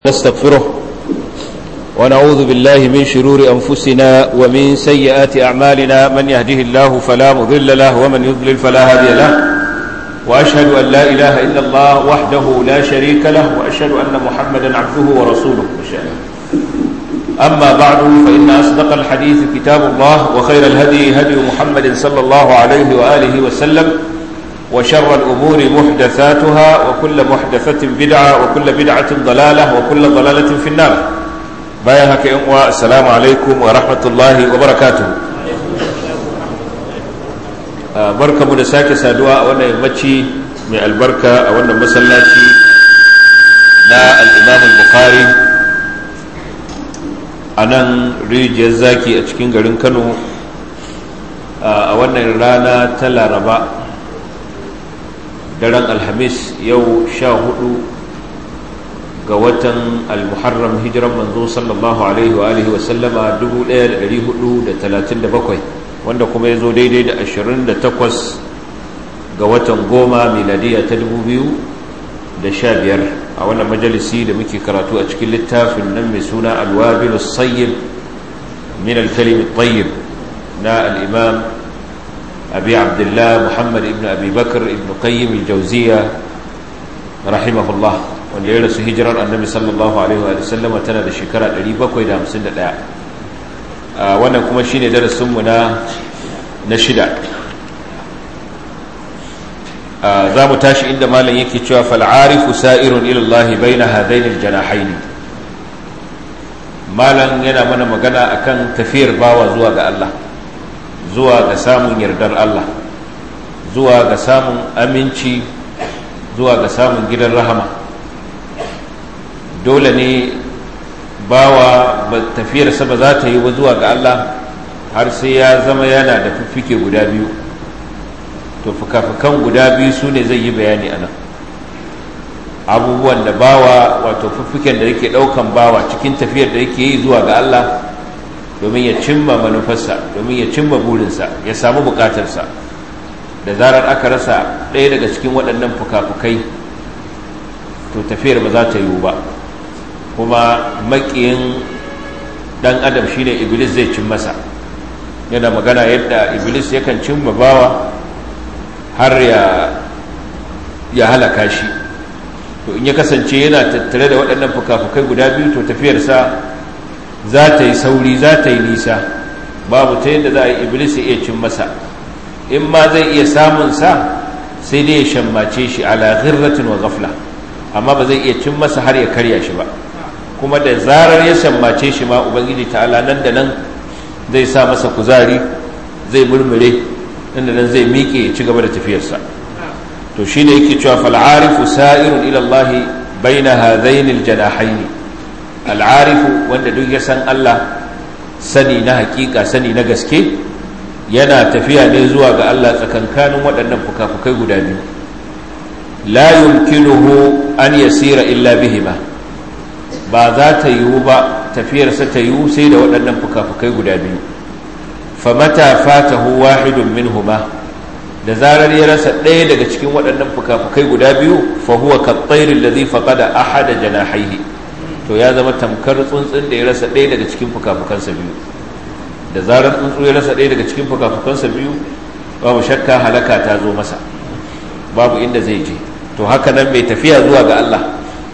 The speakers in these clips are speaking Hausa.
نستغفره ونعوذ بالله من شرور أنفسنا ومن سيئات أعمالنا من يهده الله فلا مضل له ومن يضلل فلا هادي له وأشهد أن لا إله إلا الله وحده لا شريك له وأشهد أن محمدا عبده ورسوله أما بعد فإن أصدق الحديث كتاب الله وخير الهدي هدي محمد صلى الله عليه وآله وسلم وشر الأمور محدثاتها وكل محدثة بدعة وكل بدعة ضلالة وكل ضلالة في النار بايهك إنوا السلام عليكم ورحمة الله وبركاته barka mu da sake saduwa a wannan yammaci mai albarka a wannan masallaci na al'imam al-bukhari a nan rijiyar zaki a cikin garin kano a wannan rana ta laraba daren alhamis yau sha hudu ga watan almuharram hijiran manzo sallallahu alaihi wa alihi wasallama 1437 wanda kuma ya zo daidai da 28 ga watan goma miladiya ta 2015 a wannan majalisi da muke karatu a cikin littafin nan mai suna alwabil sayyib min alkalim tayyib na al-imam أبي عبد الله محمد ابن أبي بكر ابن قيم الجوزية رحمه الله wanda ya rasu hijirar annabi sallallahu alaihi wa sallam tana da shekara 751 wannan kuma shine darasinmu na na shida za mu tashi inda malam yake cewa fal'arifu sa'irun ilallahi baina hadain aljanahain malam yana mana magana akan tafiyar bawa zuwa ga Allah zuwa ga samun yardar Allah zuwa ga samun aminci zuwa ga samun gidan rahama dole ne bawa tafiyarsa ba za ta yi ba zuwa ga Allah har sai ya zama yana da fiffike guda biyu to fuka-fukan guda biyu su ne zai yi bayani a nan abubuwan da bawa wato fiffiken da yake ɗaukan bawa cikin tafiyar da yake yi zuwa ga Allah domin ya cimma manufarsa domin ya cimma burinsa ya samu bukatarsa da zarar aka rasa ɗaya daga cikin waɗannan fuka-fukai to tafiyar ba za ta yiwu ba kuma maƙiyin ɗan adam shine iblis zai cin masa yana magana yadda iblis yakan cimma bawa har ya halaka shi to in ya kasance yana tattare da waɗannan fuka-fukai guda biyu to tafiyarsa za ta yi sauri za ta yi nisa babu ta yadda za a yi iblis ya iya cin masa in ma zai iya samun sa sai dai ya shammace shi ala ghirratin wa ghafla amma ba zai iya cin masa har ya karya shi ba kuma da zarar ya shammace shi ma ubangiji ta'ala nan da nan zai sa masa kuzari zai murmure nan da nan zai miƙe ya ci gaba da tafiyarsa to shine yake cewa fal arifu sa'irun ila Allah baina hadaini al-janahaini al'arifu wanda duk ya san Allah sani na hakika sani na gaske yana tafiya ne zuwa ga Allah tsakankanin waɗannan fukafukai guda biyu la yumkinuhu an yasira illa bihima ba za ta yiwu ba tafiyarsa ta yiwu sai da waɗannan fukafukai guda biyu famata fatahu wahidun minhuma da zarar ya rasa ɗaya daga cikin waɗannan fukafukai guda biyu fa huwa kattairin ladhi faqada ahada janahaihi to ya zama tamkar tsuntsun da ya rasa ɗaya daga cikin fukafukansa biyu da zarar tsuntsu ya rasa ɗaya daga cikin fukafukansa biyu babu shakka halaka ta zo masa babu inda zai je to haka nan mai tafiya zuwa ga Allah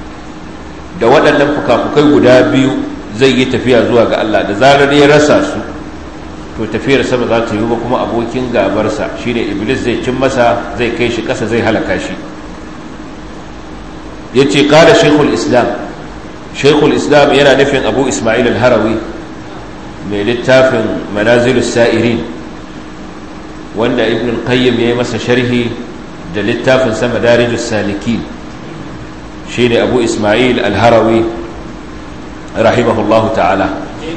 da waɗannan fukafukai guda biyu zai yi tafiya zuwa ga Allah da zarar ya rasa su to tafiyar sama za ta yi ba kuma abokin gabarsa shine iblis zai cin masa zai kai shi ƙasa zai halaka shi yace qala shaykhul islam shaikhul islam yana nufin abu ismail al-harawi mai littafin manazilus sa'irin wanda ibn al-qayyim ya yi masa sharhi da littafin sa madarijus salikin shine abu ismail al-harawi rahimahullahu ta'ala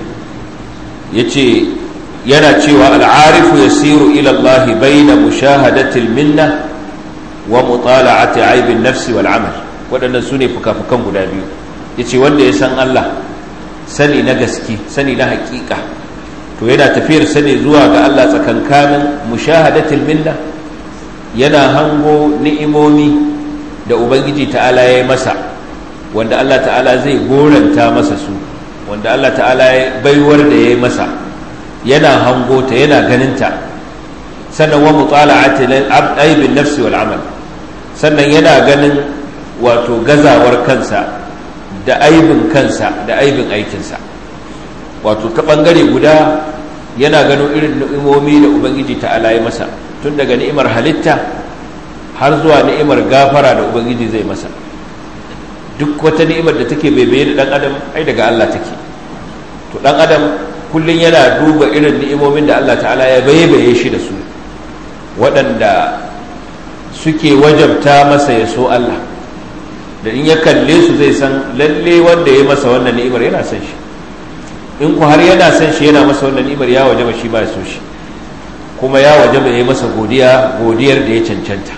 yace yana cewa al-arifu yasiru ila Allah bayna mushahadatil minna wa mutala'ati aibin nafsi wal amal waɗannan sune fuka-fukan guda biyu ya ce wanda ya san Allah sani na gaske sani na hakika to yana tafiyar sani zuwa ga Allah tsakankanin mushahadatul minna yana hango ni'imomi da ubangiji ta'ala ya yi masa wanda Allah ta'ala zai goranta masa su wanda Allah ta'ala ya baiwar da ya yi masa yana hango ta yana ganinta sannan wa mutala'ati aibin nafsi wal amal sannan yana ganin wato gazawar kansa da aibin kansa da aibin aikinsa wato ta bangare guda yana gano irin ni'imomi da ubangiji ta'ala ya masa tun daga ni'imar halitta har zuwa ni'imar gafara da ubangiji zai masa duk wata ni'imar da take baibaye da dan adam ai daga Allah take to dan adam kullun yana duba irin ni'imomin da Allah ta'ala ya baibaye shi da su waɗanda suke wajabta masa ya so Allah da in ya kalle su zai san lalle wanda ya masa wannan ni'imar yana son shi in ku har yana son shi yana masa wannan ni'imar ya wajaba shi ba ya so shi kuma ya wajaba ya yi masa godiya godiyar da ya cancanta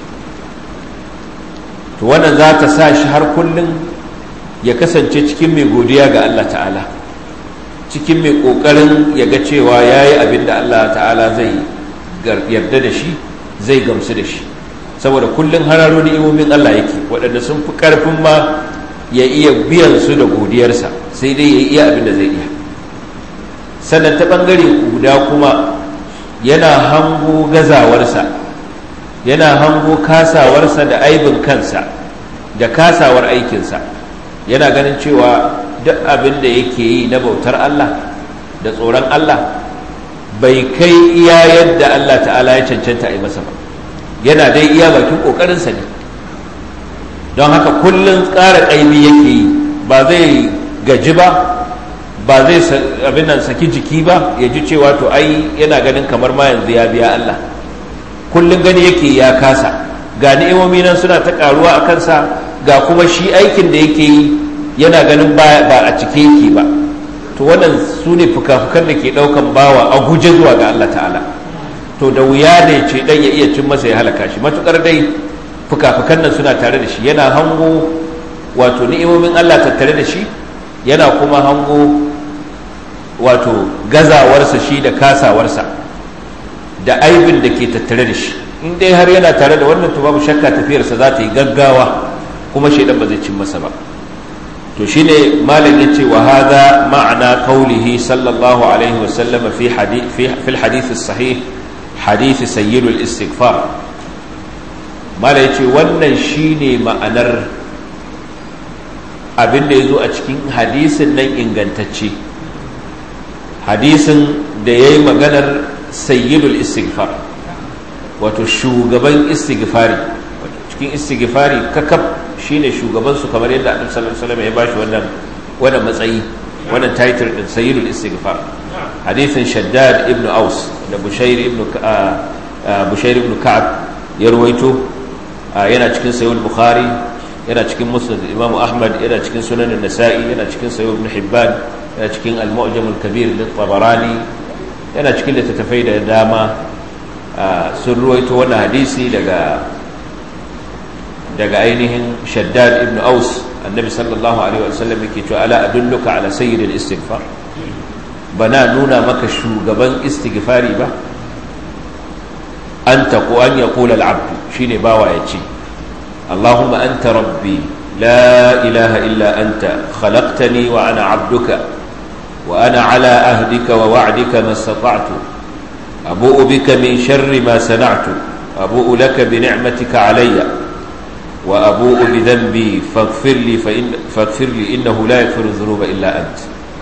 to wannan za ta sa shi har kullum ya kasance cikin mai godiya ga Allah ta'ala cikin mai ƙoƙarin ya ga cewa ya yi abin da Allah ta'ala zai yarda da shi zai gamsu da shi saboda kullum hararo ni'imomin Allah yake waɗanda sun fi ƙarfin ma ya iya biyan su da godiyarsa sai dai ya iya abin da zai iya sannan ta ɓangare guda kuma yana hango gazawarsa yana hango kasawarsa da aibin kansa da kasawar aikinsa yana ganin cewa duk abin da yake yi na bautar Allah da tsoron Allah bai kai iya yadda Allah ta'ala ya cancanta a yi masa ba yana dai iya bakin ƙoƙarinsa ne don haka kullum ƙara ƙaimi yake yi ba zai gaji ba ba zai abin nan saki jiki ba ya ji cewa to ai yana ganin kamar ma yanzu ya biya Allah kullum gani yake ya kasa ga ni'imomi nan suna ta karuwa a kansa ga kuma shi aikin da yake yi yana ganin ba a cike yake ba to wannan su ne fuka-fukan da ke ɗaukan bawa a guje zuwa ga Allah ta'ala to da wuya ne ce dan ya iya cin masa ya halaka shi matukar dai fuka-fukan nan suna tare da shi yana hango wato ni'imomin Allah tattare da shi yana kuma hango wato gazawarsa shi da kasawarsa da aibin da ke tattare da shi in dai har yana tare da wannan to babu shakka tafiyarsa za ta yi gaggawa kuma shaidan ba zai cin masa ba to shine malam yace wa hadha ma'ana qawlihi sallallahu alaihi wa sallam fi hadith fi fil hadith sahih hadith sayyid al istighfar malam yace wannan shine ma'anar abin da yazo a cikin hadisin nan ingantacce hadisin da yayi maganar sayyidul istighfar wato shugaban istighfari wato cikin istighfari kakaf shine shugaban su kamar yadda annabi sallallahu alaihi wasallam ya bashi wannan wannan matsayi wannan title din sayyidul istighfar hadithin shaddad ibn aus da bushair ibn bushair ibn ka'ab ya ruwaito yana cikin sahih bukhari yana cikin musnad imam ahmad yana cikin sunan an-nasa'i yana cikin sahih ibn hibban yana cikin al-mu'jam al-kabir lit-tabarani yana cikin littattafai da dama sun ruwaito wannan hadisi daga daga ainihin shaddad ibn aus annabi sallallahu alaihi wasallam yake cewa ala adulluka ala sayyidil istighfar bana nuna maka shugaban istighfari ba anta ko an yaqula al-abd shine bawa yace allahumma anta rabbi la ilaha illa anta khalaqtani wa ana abduka وأنا على أهدك ووعدك ما استطعت أبوء بك من شر ما صنعت أبوء لك بنعمتك علي وأبوء بذنبي فاغفر لي فإن فاغفر لي إنه لا يغفر الذنوب إلا أنت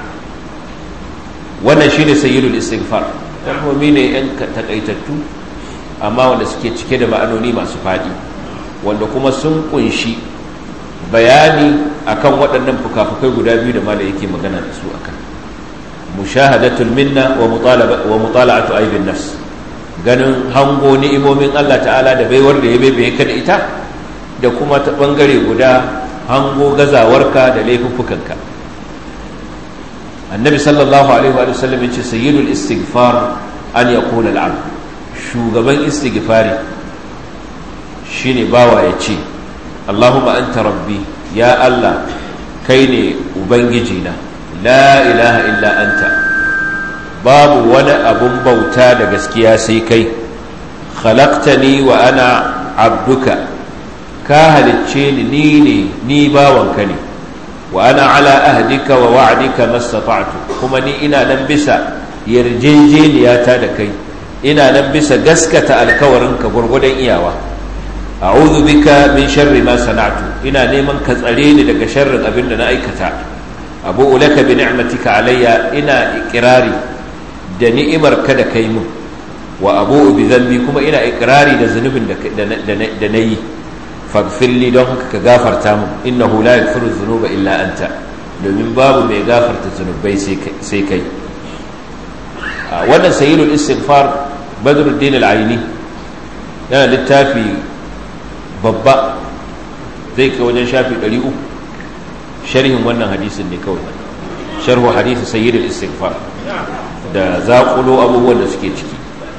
wannan shine sayyidul istighfar kalmomi ne yan takaitattu amma wanda suke cike da ma'anoni masu faɗi wanda kuma sun kunshi bayani akan waɗannan fuka-fukai guda biyu da mala yake magana da su akan mushahadatul minna wa mutala'atu aibin nafs ganin hango ni'imomin Allah ta'ala da baiwar da ya baibaye ka da ita da kuma ta bangare guda hango gazawarka da laifuffukanka annabi sallallahu alaihi wa sallam yace sayyidul istighfar an yaqula al-abd shugaban istighfari shine bawa yace Allahumma anta rabbi ya Allah kai ne ubangiji na la ilaha illa anta babu wani abun bauta da gaskiya sai kai khalaqtani wa ana abduka ka halicce ni ni ne ni bawanka ne wa ana ala ahdika wa wa'dika mastata'tu kuma ni ina nan bisa yarjejeniyata da kai ina nan bisa gaskata alkawarinka gurgudan iyawa a'udhu bika min sharri ma sana'tu ina neman ka tsare ni daga sharrin abin da na aikata abu laka bi ni'matika alayya ina iqrari da ni'imar ka da kai mun wa abu bi dhanbi kuma ina iqrari da zunubin da da nayi faghfir li don haka ka gafarta mun innahu la yaghfiru dhunuba illa anta domin babu mai gafarta zunubai sai kai wannan sayyidul istighfar badruddin al-aini yana littafi babba zai kai wajen shafi 300 sharhin wannan hadisin ne kawai sharhu hadisi sayyidul istighfar da zaƙulo abubuwan da suke ciki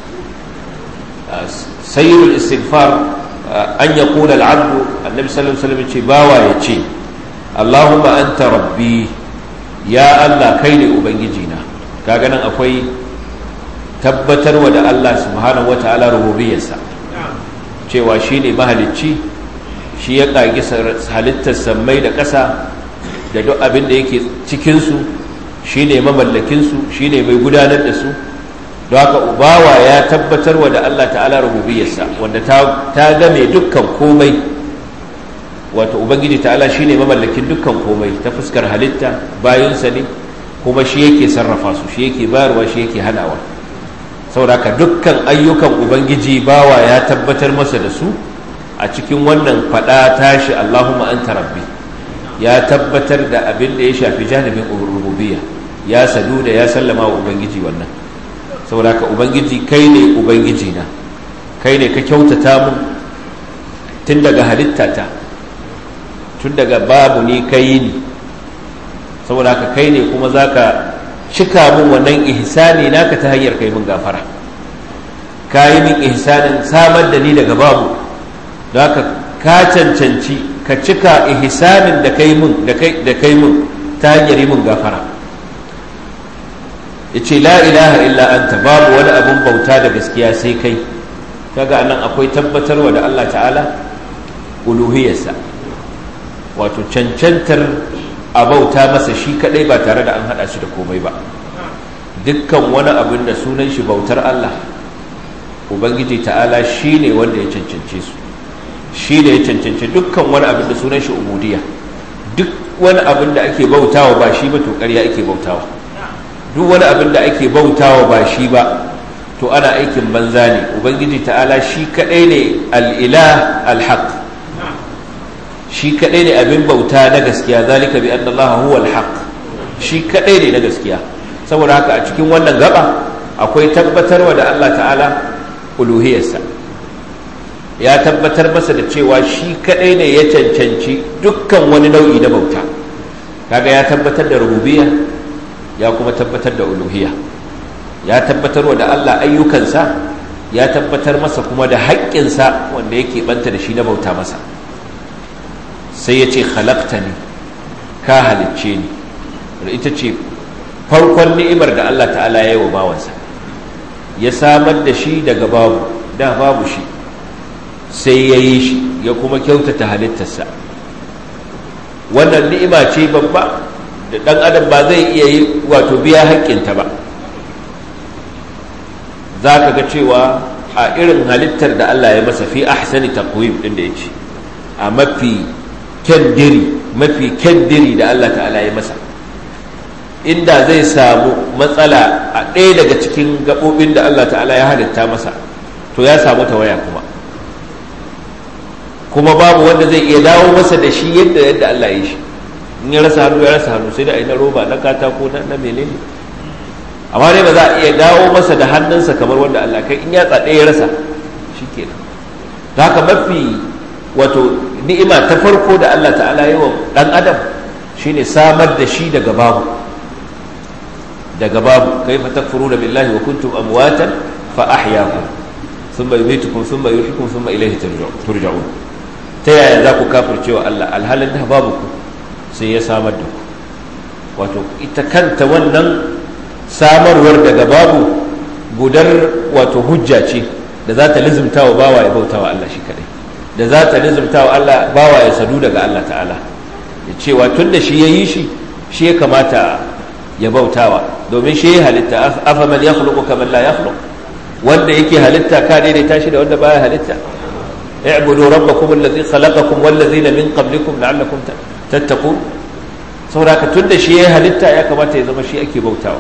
sayyidul istighfar an ya kula al'abdu annabi sallallahu alaihi wasallam ce bawa ya ce allahumma anta rabbi ya allah kai ne ubangiji na kaga nan akwai tabbatarwa da allah subhanahu wataala rububiyarsa cewa shine mahalicci shi ya kagi halittar sammai da ƙasa da duk abin da yake cikinsu shi ne mamallakinsu shi ne mai gudanar da su don haka ubawa ya tabbatar wa da Allah ta'ala rububiyarsa wanda ta game dukkan komai wato ubangiji ta'ala shi ne mamallakin dukkan komai ta fuskar halitta bayansa ne kuma shi yake sarrafa su shi yake bayarwa shi yake hanawa saboda haka dukkan ayyukan ubangiji bawa ya tabbatar masa da su a cikin wannan fada tashi Allahumma anta rabbi ya tabbatar da abin da ya shafi janibin rububiyya ya sadu da ya sallama wa ubangiji wannan saboda ka ubangiji kai ne ubangiji na kai ne ka kyautata mun tun daga halittata tun daga babu ni kai ni saboda ka kai ne kuma za ka cika mun wannan ihsani naka ta hanyar kai mun gafara ka yi min ihsanin samar da ni daga babu don haka ka cancanci ka cika ihsanin da kai mun da kai mun ta hanyar yi mun gafara yace la ilaha illa anta babu wani abun bauta da gaskiya sai kai kaga anan akwai tabbatarwa da Allah ta'ala uluhiyarsa wato cancantar a bauta masa shi kadai ba tare da an hada shi da komai ba dukkan wani abin da sunan shi bautar Allah ubangiji ta'ala shine wanda ya cancance su shi da ya cancanci dukkan wani abin da sunan shi ubudiya duk wani abin da ake bautawa ba shi ba to ƙarya ake bautawa duk wani abin da ake bautawa ba shi ba to ana aikin banza ne ubangiji ta'ala shi kadai ne al'ilah alhaq shi kadai ne abin bauta na gaskiya zalika bi anna allaha huwa alhaq shi kadai ne na gaskiya saboda haka a cikin wannan gaba akwai tabbatarwa da Allah ta'ala uluhiyarsa ya tabbatar masa da cewa shi kadai ne ya cancanci dukkan wani nau'i na bauta kaga ya tabbatar da rububiyya ya kuma tabbatar da uluhiyya ya tabbatar wa da Allah ayyukansa ya tabbatar masa kuma da haƙƙinsa wanda yake banta da shi na bauta masa sai ya ce ne ka halicce ni wanda ita ce farkon ni'imar da Allah ta'ala ya yi wa bawansa ya samar da shi daga babu da babu shi sai ya yi shi ya kuma kyautata halittarsa wannan ni'ima ce babba da ɗan adam ba zai iya yi wato biya haƙƙinta ba za ka ga cewa a irin halittar da Allah ya masa fi ahsani taqwim din da yace a mafi kyandiri mafi kyandiri da Allah ta'ala ya masa inda zai samu matsala a ɗaya daga cikin gaɓoɓin da Allah ta'ala ya halitta masa to ya samu tawaya kuma kuma babu wanda zai iya dawo masa da shi yadda yadda Allah ya yi shi in ya rasa hannu ya rasa hannu sai da na roba na katako na na menene amma dai ba za a iya dawo masa da hannunsa kamar wanda Allah kai in ya tsade ya rasa shikenan ta haka mafi wato ni'ima ta farko da Allah ta'ala yi wa dan adam shine samar da shi daga babu daga babu kaifa takfuruna billahi wa kuntum amwatan fa ahyaakum thumma yumitukum thumma yuhyikum thumma ilayhi turja'un ta yaya za ku kafircewa Allah alhalin da babu ku sai ya samar da ku wato ita kanta wannan samarwar daga babu gudar wato hujja ce da za ta lizimta wa bawa ya bauta wa Allah shi kadai da za ta lizimta wa Allah bawa ya sadu daga Allah ta'ala ya cewa tun da shi ya yi shi shi ya kamata ya bautawa domin shi ya halitta afa man ya khuluqu kamar la ya wanda yake halitta ka daidaita shi da wanda baya halitta i'budu rabbakum allazi khalaqakum wal ladzina min qablikum la'allakum tattaqun saboda ka tun da shi ya halitta ya kamata ya zama shi ake bautawa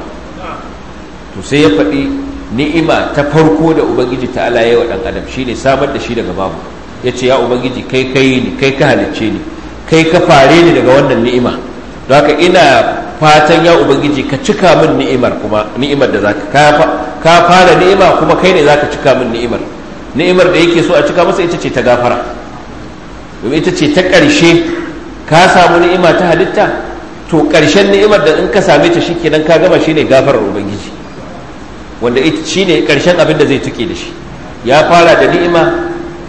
to sai ya faɗi ni'ima ta farko da ubangiji ta ala yawa dan adam shine samar da shi daga babu yace ya ubangiji kai kai ni kai ka halicce ni kai ka fare ni daga wannan ni'ima don haka ina fatan ya ubangiji ka cika min ni'imar kuma ni'imar da zaka ka fara ni'ima kuma kai ne zaka cika min ni'imar ni'imar da yake so a cika masa ita ce ta gafara domin ita ce ta ƙarshe ka samu ni'ima ta halitta to ƙarshen ni'imar da in ka same ta shikenan ka gama shine gafarar ubangiji wanda ita shine ƙarshen abin da zai tuke da shi ya fara da ni'ima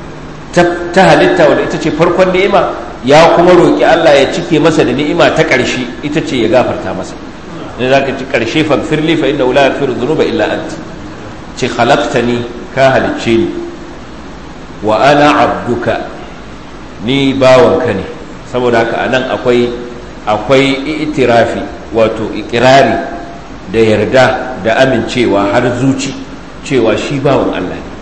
ta halitta wanda ita ce farkon ni'ima ya kuma roƙi Allah ya cike masa da ni'ima ta ƙarshe ita ce ya gafarta masa ne za ka ci ƙarshe fagfirli fa inda wula yafiru zunuba illa anti ce khalaqtani ka halicce ni wa ana abduka ni bawanka ne saboda haka anan akwai akwai itirafi wato ikirari da yarda da amincewa har zuci cewa shi bawan Allah ne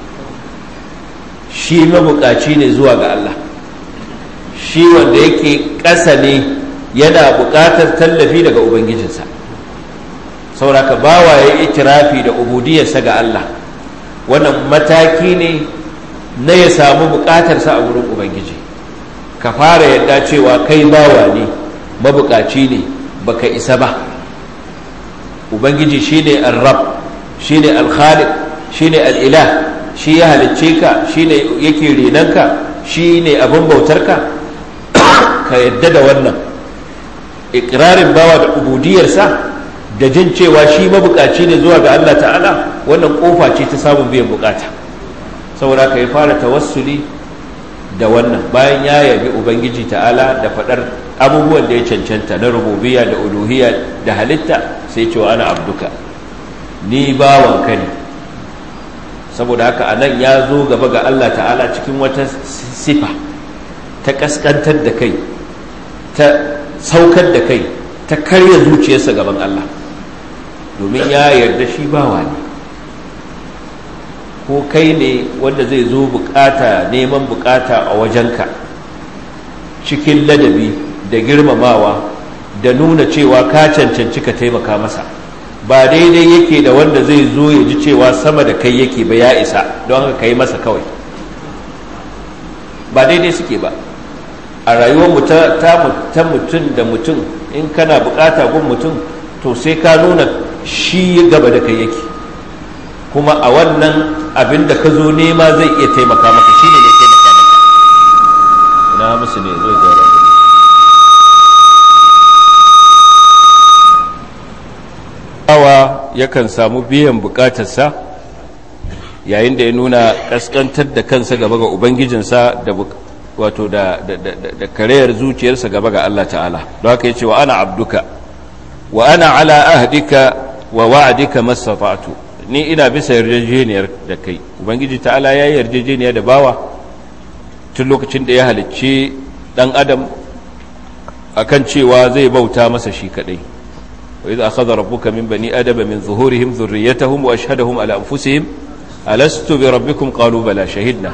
shi mabukaci ne zuwa ga Allah shi wanda yake ƙasa ne yana buƙatar tallafi daga ubangijinsa sauraka bawa ya itirafi da ubudiyarsa ga Allah wannan mataki ne na ya samu buƙatarsa a wurin ubangiji ka fara yadda cewa kai bawa ne mabukaci ne baka isa ba ubangiji shine ar-rab shine al-khaliq shine al-ilah shi ya halicce ka shine yake renanka shine abin bautarka ka yadda da wannan ikrarin bawa da ubudiyarsa da jin cewa shi mabukaci ne zuwa ga Allah ta'ala wannan kofa ce ta samun biyan bukata saboda ka yi fara tawassuli da wannan bayan ya yabi ubangiji ta'ala da faɗar abubuwan da ya cancanta na rububiya da uluhiya da halitta sai cewa ana abduka ni bawanka ne saboda haka a nan ya zo gaba ga Allah ta'ala cikin wata sifa ta kaskantar da kai ta saukar da kai ta karya zuciyarsa gaban Allah domin ya yarda shi bawa ne ko kai ne wanda zai zo bukata neman bukata a wajenka cikin ladabi da girmamawa da nuna cewa ka cancanci ka taimaka masa ba daidai yake da wanda zai zo ya ji cewa sama da kai yake ba ya isa don haka kai masa kawai ba daidai suke ba a rayuwar ta mutum da mutum in kana bukata gun mutum to sai ka nuna shi gaba da kai yake kuma a wannan abin da ka zo nema zai iya taimaka maka shi ne ne taimaka maka ina musu ne zo gyara bawa yakan samu biyan bukatarsa yayin da ya nuna kaskantar da kansa gaba ga ubangijinsa da wato da da karayar zuciyarsa gaba ga Allah ta'ala don haka yace wa ana abduka wa ana ala ahdika wa wa'dika mastata'tu ni ina bisa yarjejeniyar da kai ubangiji ta'ala ya yi yarjejeniya da bawa tun lokacin da ya halicci dan adam akan cewa zai bauta masa shi kadai wa idza akhadha rabbuka min bani adama min zuhurihim dhurriyyatahum wa ashhadahum ala anfusihim alastu bi rabbikum qalu bala shahidna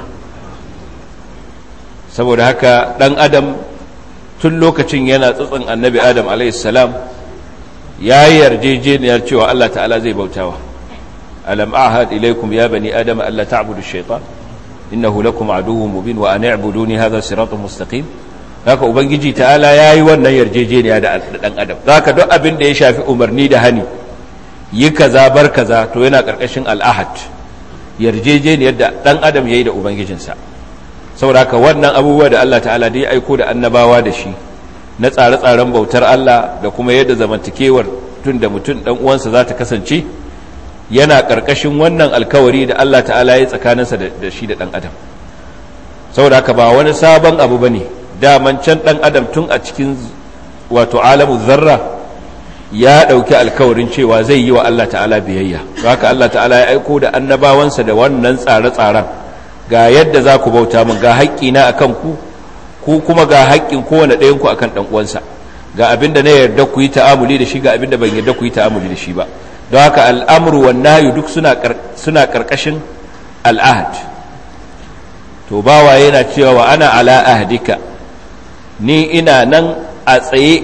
saboda haka dan adam tun lokacin yana tsatsin annabi adam alayhi salam ya yi yarjejeniyar cewa Allah ta'ala zai bautawa ألم أعهد إليكم يا بني آدم ألا تعبدوا الشيطان إنه لكم عدو مبين وأن اعبدوني هذا صراط مستقيم haka ubangiji ta'ala yayi wannan yarjejeniya da dan adam zaka duk abin da ya shafi umarni da hani yi kaza bar kaza to yana karkashin al'ahad yarjejeniyar da dan adam yayi da ubangijinsa saboda haka wannan abubuwa da Allah ta'ala da ya aiko da annabawa da shi na tsare-tsaren bautar Allah da kuma yadda zamantakewar tun da mutum dan uwansa za ta kasance yana ƙarƙashin wannan alkawari da Allah ta'ala ya tsakaninsa da shi da ɗan adam saboda haka ba wani sabon abu ba ne daman can ɗan adam tun a cikin wato alamu zarra ya ɗauki alkawarin cewa zai yi wa Allah ta'ala biyayya haka Allah ta'ala ya aiko da annabawansa da wannan tsare-tsaren ga yadda za ku bauta min ga haƙƙina a kan ku ku kuma ga haƙƙin kowane ɗayan ku akan ɗan uwansa ga abin da na yarda ku yi ta'amuli da shi ga abin da ban yarda ku yi ta'amuli da shi ba don haka al'amru wan nahyu duk suna suna karkashin al'ahd to bawa yana cewa wa ana ala ahdika ni ina nan a tsaye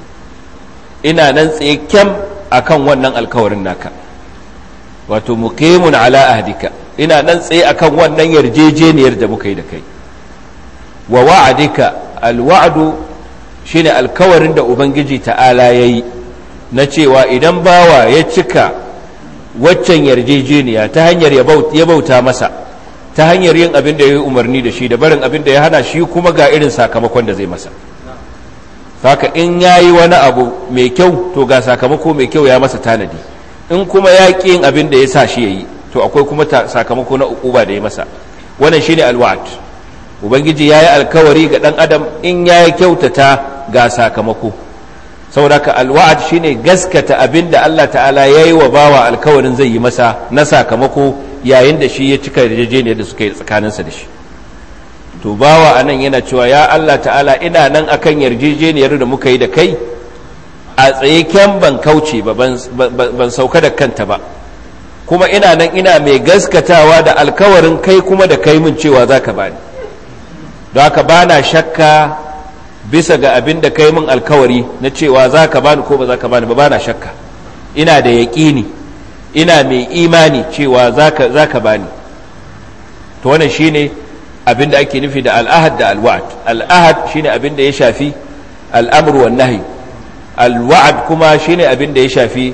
ina nan tsaye kyam akan wannan alkawarin naka wato muqimun ala ahdika ina nan tsaye akan wannan yarjejeniyar da muka yi da kai wa wa'adika alwa'du shine alkawarin da ubangiji ta'ala yayi na cewa idan bawa ya cika waccan yarjejeniya ta hanyar ya bauta masa ta hanyar yin abin da ya yi umarni da shi da barin abin da ya hana shi kuma ga irin sakamakon da zai masa haka in ya yi wani abu mai kyau to ga sakamako mai kyau ya masa tanadi in kuma ya ƙi yin abin da ya sa shi ya yi to akwai kuma sakamako na ukuba da ya masa wannan shi ne alwa'ad ubangiji ya yi alkawari ga ɗan adam in ya yi kyautata ga sakamako saboda ka alwa'ad shi ne gaskata abin da allah ta'ala ya yi wa bawa alkawarin zai yi masa na sakamako yayin da shi ya cika yarjejeniyar da suka yi tsakaninsa da shi to bawa anan yana cewa ya Allah ta'ala ina nan akan yarjejeniyar da muka yi da kai a tsaye kyan ban kauce ba ban sauka da kanta ba kuma ina nan ina mai gaskatawa da alkawarin kai kuma da kai min cewa za ka bani don haka ba na shakka bisa ga abin da kai min alkawari na cewa za ka bani ko ba za ka bani ba ba na shakka ina da yaƙini ina mai imani cewa za ka bani to wannan shine abin da ake nufi da al'ahad da alwa'ad al'ahad shine abin da ya shafi al'amru wan nahi alwa'ad kuma shine abin da ya shafi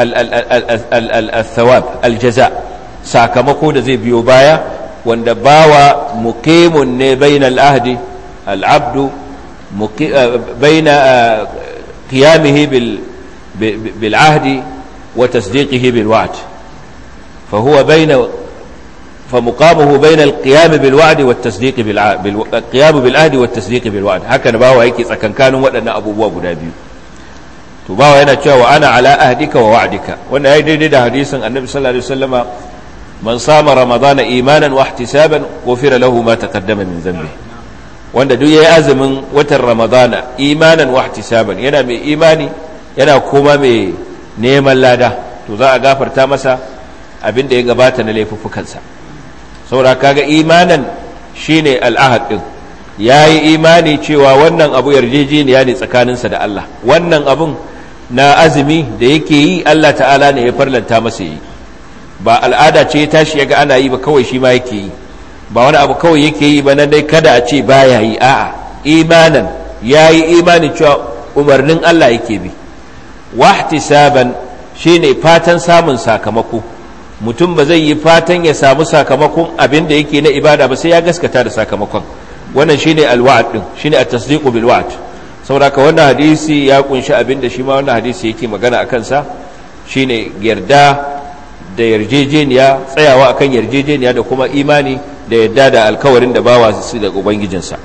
al-thawab al-jaza sakamako da zai biyo baya wanda bawa muqimun ne bainal ahdi al-abdu baina qiyamihi bil bil ahdi wa tasdiqihi bil wa'd فهو بين فمقامه بين القيام بالوعد والتصديق بالقيام بالعهد والتصديق بالوعد هكذا باوا yake tsakankanin waɗannan abubuwa guda biyu to bawa yana cewa ana ala ahdika wa wa'dika wannan yayi daidai da hadisin annabi sallallahu alaihi wasallama man sama ramadana imanan wa ihtisaban ghufira lahu ma taqaddama min dhanbi wanda duk yayi azumin watan ramadana imanan wa ihtisaban yana mai imani yana kuma mai neman lada to za a gafarta masa abin da ya gabata na laifuffukansa saboda kaga imanan shine al'ahad din yayi imani cewa wannan abu yarjejeniya ne tsakaninsa da Allah wannan abun na azumi da yake yi Allah ta'ala ne ya farlanta masa yi ba al'ada ce ya tashi yaga ana yi ba kawai shi ma yake yi ba wani abu kawai yake yi ba nan dai kada a ce baya yi a'a imanan yayi imani cewa umarnin Allah yake bi wahtisaban shine fatan samun sakamako mutum ba zai yi fatan ya samu sakamakon abin da yake na ibada ba sai ya gaskata da sakamakon wannan shine alwa'd din shine at-tasdiqu bil wa'd saboda ka wannan hadisi ya kunshi abin da shi ma wannan hadisi yake magana akan sa shine yarda da yarjejeniya tsayawa akan yarjejeniya da kuma imani da yarda da alkawarin da bawa su da ubangijinsa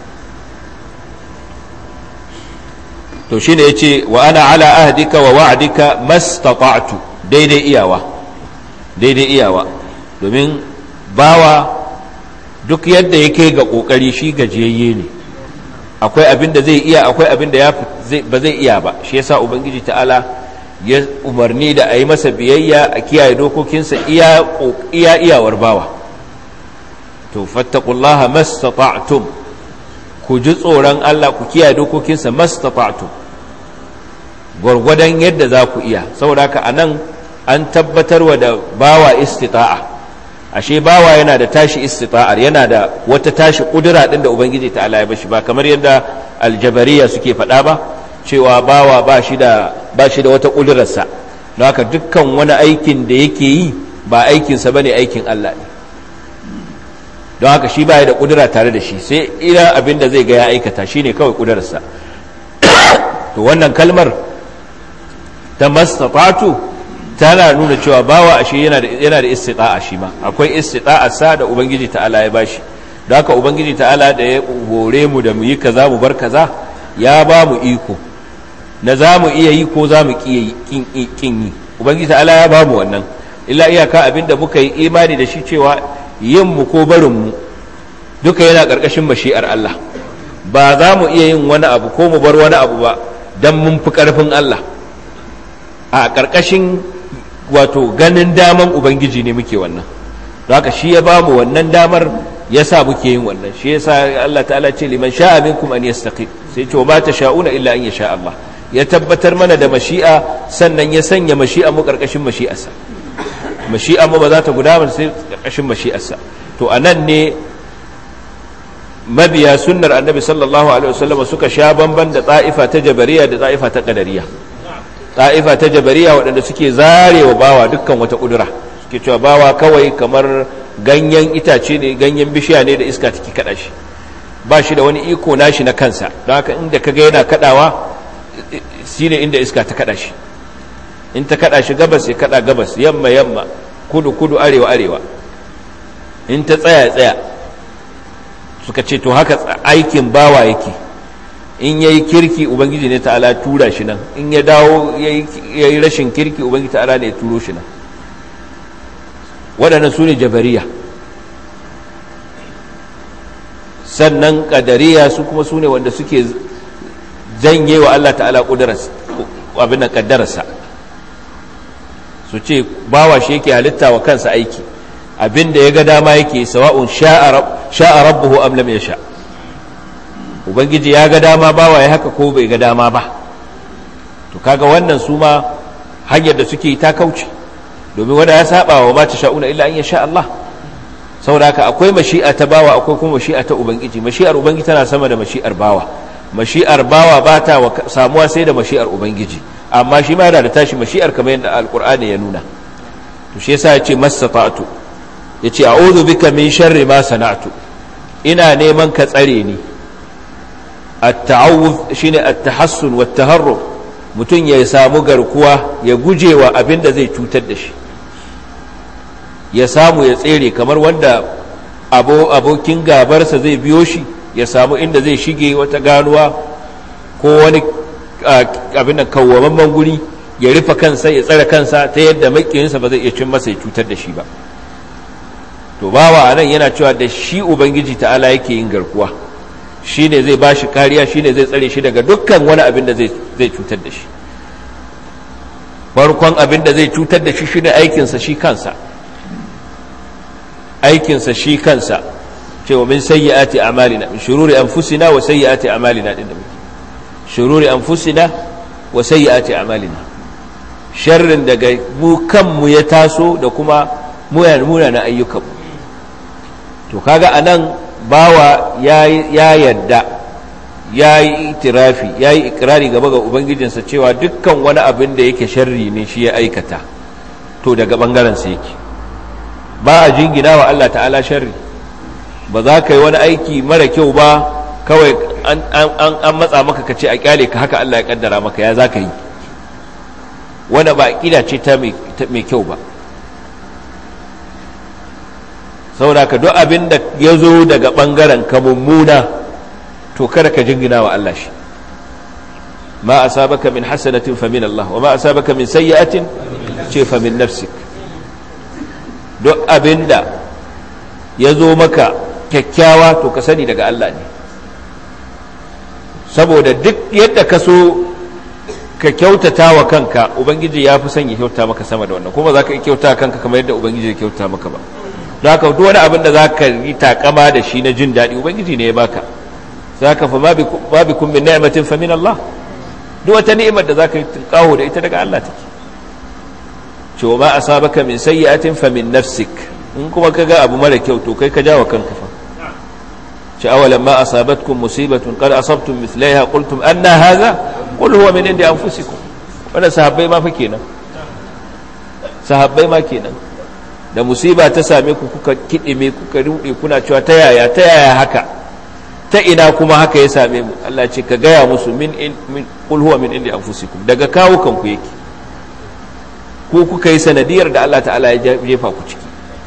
to shine yace wa ana ala ahdika wa wa'dika mastata'tu daidai iyawa daidai iyawa domin bawa duk yadda ya kai ga kokari shi gajiyayye ne akwai abin da zai iya akwai abin da ba zai iya ba shi yasa ubangiji ta'ala ya umarni da a yi masa biyayya a kiyaye dokokinsa iya iya iyawar bawa to fattaqullaha mastata'tum ku ji tsoron Allah ku kiyaye dokokinsa mastata'tum gwargwadon yadda za ku iya saboda haka anan an tabbatarwa da bawa istita'a ashe bawa yana da tashi istita'ar yana da wata tashi kudura din da ubangiji ta Allah ya bashi ba kamar yadda aljabariya suke faɗa ba cewa bawa ba shi da ba shi da wata kudurarsa don haka dukkan wani aikin da yake yi ba aikinsa bane aikin Allah ne don haka shi ba da kudura tare da shi sai ina abin da zai ga ya aikata shine kawai kudurarsa to wannan kalmar ta mastata'tu tana nuna cewa bawa ashe yana da yana da istita'a shi ma akwai istita'a sa da ubangiji ta'ala ya bashi don haka ubangiji ta'ala da ya hore mu da mu yi kaza mu bar kaza ya ba mu iko na za mu iya yi ko za mu kin yi ubangiji ta'ala ya ba mu wannan illa iyaka abinda muka yi imani da shi cewa yin mu ko barin mu duka yana karkashin mashi'ar Allah ba za mu iya yin wani abu ko mu bar wani abu ba don mun fi ƙarfin Allah a ƙarƙashin wato ganin daman ubangiji ne muke wannan don haka shi ya ba mu wannan damar ya sa muke yin wannan shi ya sa Allah ta'ala ce liman sha'a minkum an yastaqim sai ce wa ma sha'una illa an yasha Allah ya tabbatar mana da mashi'a sannan ya sanya mashi'a mu ƙarƙashin mashi'arsa mashi'a mu ba za ta gudana sai ƙarƙashin mashi'arsa to anan ne mabiya sunnar annabi sallallahu alaihi wasallam suka sha bamban da ta'ifa ta jabariya da ta'ifa ta qadariya ta'ifa ta jabariya waɗanda suke zarewa bawa dukkan wata kudura suke cewa bawa kawai kamar ganyen itace ne ganyen bishiya ne da iska take kada shi ba shi da wani iko nashi na kansa don haka inda kaga yana kadawa shine inda iska ta kada shi in ta kada shi gabas ya kada gabas yamma yamma kudu kudu arewa arewa in ta tsaya tsaya suka ce to haka aikin bawa yake in yayi kirki ubangiji ne ta'ala tura shi nan in ya dawo yayi rashin kirki ubangiji ta'ala ne ya turo shi nan waɗannan su ne jabariya sannan ƙadariya su kuma su ne wanda suke janye wa Allah ta'ala abin da ƙaddararsa su ce bawa shi yake halitta wa kansa aiki abin da ya ga dama yake sawa'un sha'a rabbuhu am lam yasha ubangiji ya ga dama bawa ya haka ko bai ga dama ba to kaga wannan su ma hanyar da suke ta kauce domin wanda ya saba wa ma sha'una illa an yasha Allah saboda haka akwai mashi'a ta bawa akwai kuma mashi'a ta ubangiji mashi'ar ubangiji tana sama da mashi'ar bawa mashi'ar bawa ba ta samuwa sai da mashi'ar ubangiji amma shi ma yana da tashi mashi'ar kamar yadda alqur'ani ya nuna to shi yasa ya ce mastata'tu ya ce a'udhu bika min sharri ma sana'tu ina neman ka tsare ni at-ta'awudh shine at-tahassun wat taharrub mutum ya samu garkuwa ya gujewa abin da zai cutar da shi ya samu ya tsere kamar wanda abokin gabarsa zai biyo shi ya samu inda zai shige wata ganuwa ko wani abin da kawwamamman guri ya rufe kansa ya tsare kansa ta yadda makiyinsa ba zai iya cin masa ya cutar da shi ba to bawa a nan yana cewa da shi ubangiji ta'ala yake yin garkuwa shi ne zai ba shi kariya shi ne zai tsare shi daga dukkan wani abin da zai cutar da shi farkon abin da zai cutar da shi shi ne aikinsa shi kansa aikinsa shi kansa cewa min sayyi'ati a'malina min shururi anfusina wa sayyi'ati a'malina din da muke shururi anfusina wa sayyi'ati a'malina sharrin daga mu kanmu ya taso da kuma muna na ayyukanmu to kaga anan bawa ya yadda ya yi itirafi ya yi ikirari gaba ga ubangijinsa cewa dukkan wani abin da yake sharri ne shi ya aikata to daga ɓangarensa yake ba a jingina wa Allah ta'ala sharri ba za ka yi wani aiki mara kyau ba kawai an matsa maka ka ce a kyale ka haka Allah ya kaddara maka ya za ka yi wanda ba ƙida ce ta mai kyau ba saboda ka duk abin da ya zo daga ɓangaren ka mummuna to kada ka jingina wa Allah shi ma asabaka min hasanatin fa min Allah wa ma asabaka min sayyi'atin ce fa min nafsik duk abin da ya zo maka kyakkyawa to ka sani daga Allah ne saboda duk yadda ka so ka kyautata wa kanka ubangiji ya fi son ya kyauta maka sama da wannan kuma za ka yi kyauta kanka kamar yadda ubangiji ya kyauta maka ba don haka duk wani abin da za ka yi takama da shi na jin daɗi ubangiji ne ya baka za ka fa ma bi kun min ni'matin fa min Allah duk wata ni'imar da za ka yi tunƙaho da ita daga Allah take cewa ma asabaka min sayyi'atin fa min nafsik in kuma ka ga abu mara kyau to kai ka jawo kanka fa ce awalan ma asabatkum musibatun qad asabtum mithlaiha qultum anna hadha qul huwa min indi anfusikum wannan sahabbai ma fa kenan sahabbai ma kenan da musiba ta same ku kuka kidime kuka rude kuna cewa ta yaya ta yaya haka ta ina kuma haka ya same mu Allah ce ka gaya musu min min qul huwa min indi anfusikum daga kawo kanku yake ko kuka yi sanadiyar da Allah ta'ala ya jefa ku ciki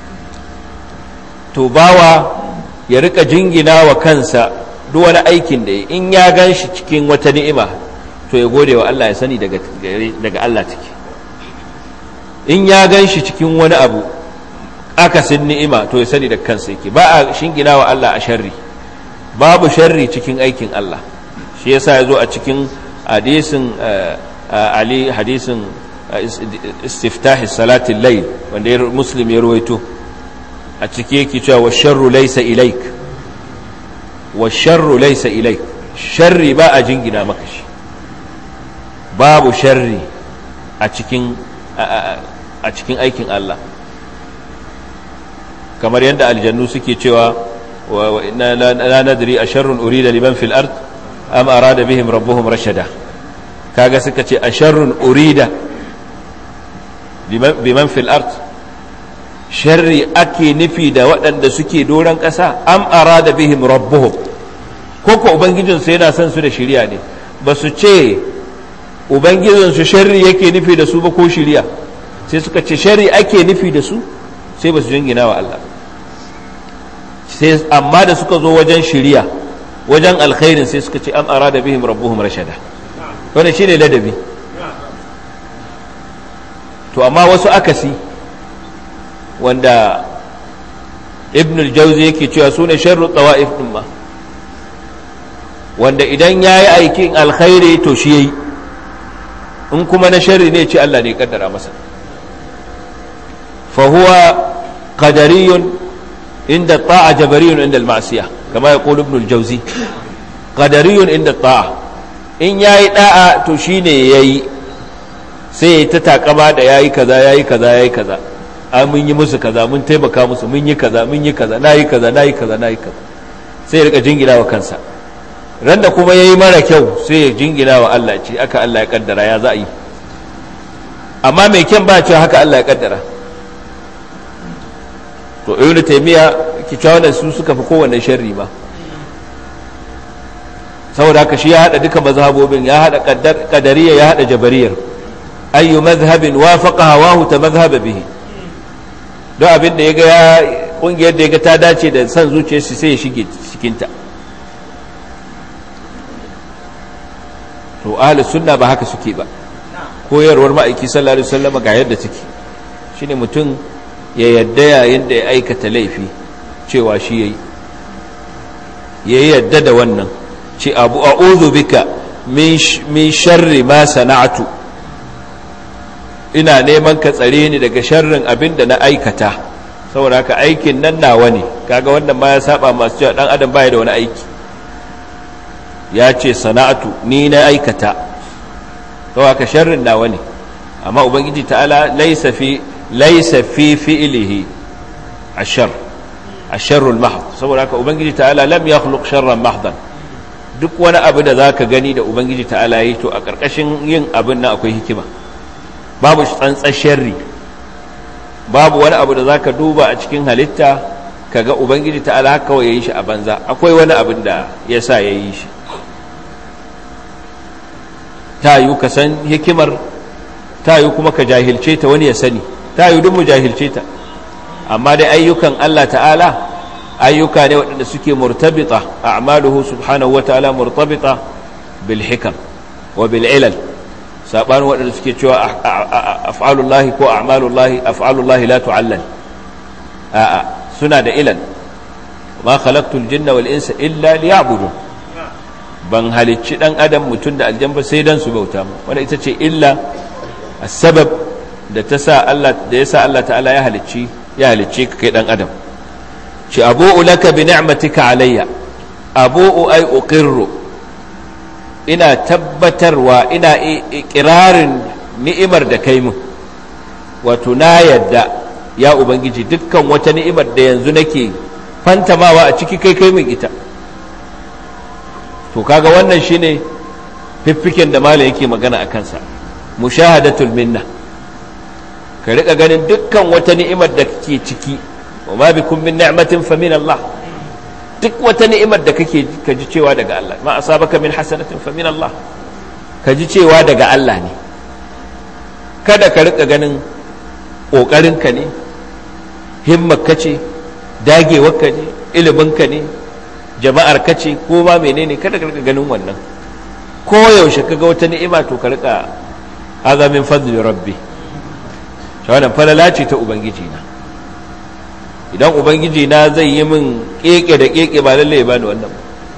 to bawa ya rika jingina wa kansa duk wani aikin da in ya gan shi cikin wata ni'ima to ya gode wa Allah ya sani daga daga Allah take in ya gan shi cikin wani abu akasin ni'ima to ya sani da kansa yake ba a shingina wa Allah a sharri babu sharri cikin aikin Allah shi yasa ya zo a cikin hadisin ali hadisin istiftahi salatin layl wanda ya muslim ya ruwaito a ciki yake cewa wa sharru laysa ilaik wa sharru laysa ilaik sharri ba a jingina maka shi babu sharri a cikin a cikin aikin Allah kamar yadda aljannu suke cewa wa inna la nadri asharrun urida liman fil ard am arada bihim rabbuhum rashada kaga suka ce asharrun urida biman fil ard sharri ake nufi da waɗanda suke doron ƙasa am arada bihim rabbuhum ko ko ubangijinsu yana son su da shiriya ne ba su ce ubangijinsu sharri yake nufi da su ba ko shiriya sai suka ce sharri ake nufi da su sai ba su jingina wa Allah sai amma da suka zo wajen shiriya wajen alkhairin sai suka ce am arada bihim rabbuhum rashada wannan shine ladabi to amma wasu akasi wanda ibn al-jawzi yake cewa sune sharru tawa'if din ma wanda idan yayi aikin alkhairi to shi yayi in kuma na sharri ne ce Allah ne ya kaddara masa fa huwa qadariyun inda ta'a jabariyun inda al-ma'siyah kama yaqulu ibn al-jawzi qadariyun inda ta'a in yayi da'a to shine yayi sai ya ta takama da yayi kaza yayi kaza yayi kaza a mun yi musu kaza mun taimaka musu mun yi kaza mun yi kaza nayi kaza nayi kaza nayi kaza sai ya rika jingina wa kansa ran da kuma yayi mara kyau sai ya jingina wa Allah ce aka Allah ya kaddara ya za a yi amma mai kyan ba cewa haka Allah ya kaddara to ibnu taymiya ki cewa wannan su suka fi kowanne sharri ma saboda haka shi ya hada duka mazhabobin ya hada qadariyya ya hada jabariyar ayyu madhhabin wafaqa hawahu ta madhhaba bihi don abin da yaga ya kungiyar da yaga ta dace da san zuciyarsa sai ya shige cikin ta to ahli sunna ba haka suke ba koyarwar ma'aiki sallallahu alaihi wasallam ga yadda take shine mutum ya yadda yayin da ya aikata laifi cewa shi yayi ya yadda da wannan ce abu a'udhu bika min sharri ma sana'tu ina neman ka tsare ni daga sharrin abin da na aikata saboda haka aikin nan nawa ne kaga wannan ma ya saba masu cewa dan adam baya da wani aiki ya ce sana'atu ni na aikata saboda haka sharrin nawa ne amma ubangiji ta'ala laysa fi laysa fi fi'lihi ashar asharrul mahd saboda haka ubangiji ta'ala lam yakhluq sharran mahdan duk wani abu da zaka gani da ubangiji ta'ala yi to a karkashin yin abin nan akwai hikima babu tsantsar sharri babu wani abu da za ka duba a cikin halitta kaga ubangiji ta ala kawai ya yi shi a banza akwai wani abin da ya sa ya yi shi ta yi ka san hikimar ta yi kuma ka jahilce ta wani ya sani ta yi mu jahilce ta amma dai ayyukan Allah ta'ala ayyuka ne waɗanda suke murtabita a amaluhu subhanahu wa ta'ala murtabita bil hikam wa bil ilal sabanin waɗanda suke cewa af'alullahi ko a'malullahi af'alullahi la tu'allal a'a suna da ilal ma khalaqtul jinna wal insa illa liya'budun ban halicci dan adam mutum da aljan ba sai dan su bauta mu wanda ita ce illa sabab da ta sa Allah da yasa Allah ta'ala ya halicci ya halicce ka kai dan adam ci abu'u laka bi ni'matika alayya abu'u ay uqirru ina tabbatarwa ina ikirarin ni'imar da kai mun wato na yadda ya ubangiji dukkan wata ni'imar da yanzu nake fantamawa a ciki kai kai min ita to kaga wannan shine fiffiken da malam yake magana a kansa mushahadatul minna ka rika ganin dukkan wata ni'imar da kake ciki wa ma bikum min ni'matin fa min Allah duk wata ni'imar da kake ka ji cewa daga Allah ma asabaka min hasanatin fa min Allah ka ji cewa daga Allah ne kada ka rika ganin kokarin ka ne himmar ka ce dagewar ka ne ilimin ka ne jama'ar ka ce ko ma menene kada ka rika ganin wannan ko yaushe kaga wata ni'ima to ka rika hadha min fadli rabbi wannan falala ce ta ubangiji na idan ubangiji na zai yi min keke da keke ba lalle ba ni wannan